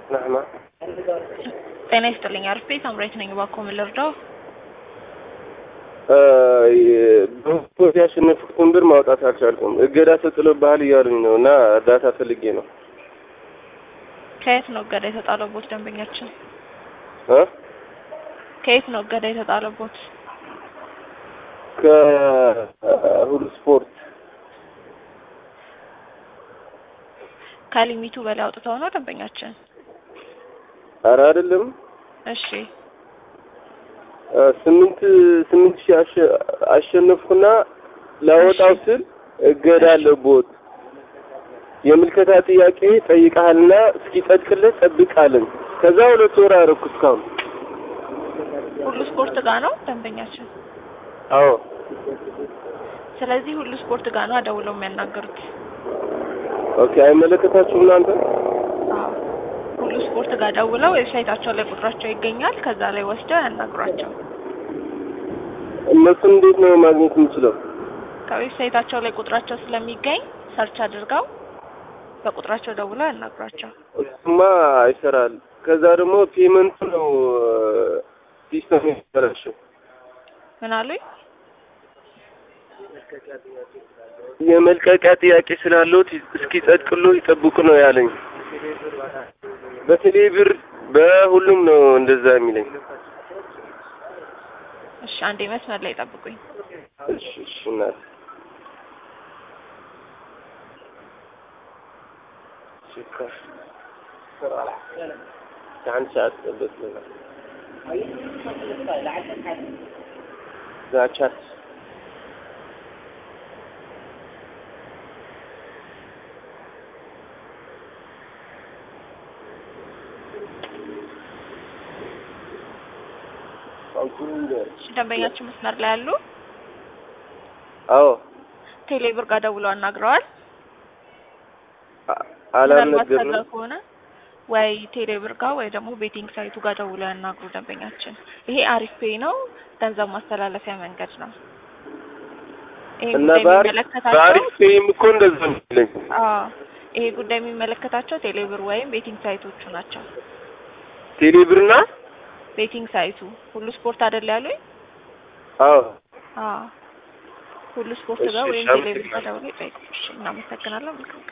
ናህማ ጤና ይስጥልኝ። አርፌ ሳምራዊት ነኝ። እባክዎ ምን ልርዳው? በስፖርት ያሸነፍኩትን ብር ማውጣት አልቻልኩም። እገዳ ተጥሎብሃል እያሉኝ ነው እና እርዳታ ፈልጌ ነው። ከየት ነው እገዳ የተጣለቦት ደንበኛችን? እ ከየት ነው እገዳ የተጣለቦት? ከሁሉ ስፖርት ከሊሚቱ በላይ አውጥተው ነው ደንበኛችን? ኧረ አይደለም እሺ ስምንት ስምንት ሺህ አሸ- አሸነፍኩና ላወጣው ስል እገዳ አለቦት የምልከታ ጥያቄ ጠይቀሃልና እስኪጸድቅልህ ጠብቃለን። ከዛ ሁለት ወር አደረኩ እስካሁን። ሁሉ ስፖርት ጋር ነው ደንበኛችን። አዎ ስለዚህ ሁሉ ስፖርት ጋር ነው ደውለው የሚያናገሩት። ኦኬ። አይመለከታችሁም እናንተ? አዎ ሁሉ ስፖርት ጋር ደውለው ዌብሳይታቸው ላይ ቁጥራቸው ይገኛል። ከዛ ላይ ወስደው ያናግሯቸው። እነሱን እንዴት ነው ማግኘት የምችለው? ከዌብሳይታቸው ላይ ቁጥራቸው ስለሚገኝ ሰርች አድርገው በቁጥራቸው ደውለው ያናግሯቸው። እሱማ ይሰራል። ከዛ ደግሞ ፔመንቱ ነው ሲስተም ያበላሸው። ምን አሉኝ? የመልቀቂያ ጥያቄ ስላለዎት እስኪ ጸድቅሎ ይጠብቁ ነው ያለኝ። በቴሌ ብር በሁሉም ነው እንደዛ የሚለኝ። እሺ አንዴ መስመር ላይ ጠብቁኝ። እሺ እሺ እናት شكرا عن ساعة بس لنا ذا شات እሺ ደንበኛችን መስመር ላይ ያሉ አዎ ቴሌብር ጋር ደውለው አናግረዋል። አ- ምናልባት ከዛ አላልነገርንም። ከሆነ ወይ ቴሌብር ጋር ወይ ደግሞ ቤቲንግ ሳይቱ ጋር ደውለው ያናግሩ ደንበኛችን። ይሄ አሪፍ ፔይ ነው፣ ገንዘብ ማስተላለፊያ መንገድ ነው። ይሄ እና ጉዳይ በአሪፍ የሚመለከታቸው በአሪፍ ፔይም እኮ እንደዛ ነው የሚለኝ። አዎ ይሄ ጉዳይ የሚመለከታቸው ቴሌብር ወይም ቤቲንግ ሳይቶቹ ናቸው። ቴሌ ብርና ቤቲንግ ሳይቱ ሁሉ ስፖርት አይደል ያሉኝ? አዎ አዎ ሁሉ ስፖርት እሺ፣ ጋር እሺ፣ ወይም ቴሌብር ጋር አመሰግናለሁ። ደውለው ይጠይቁ። እሺ እናመሰግናለን። መልካም ቀን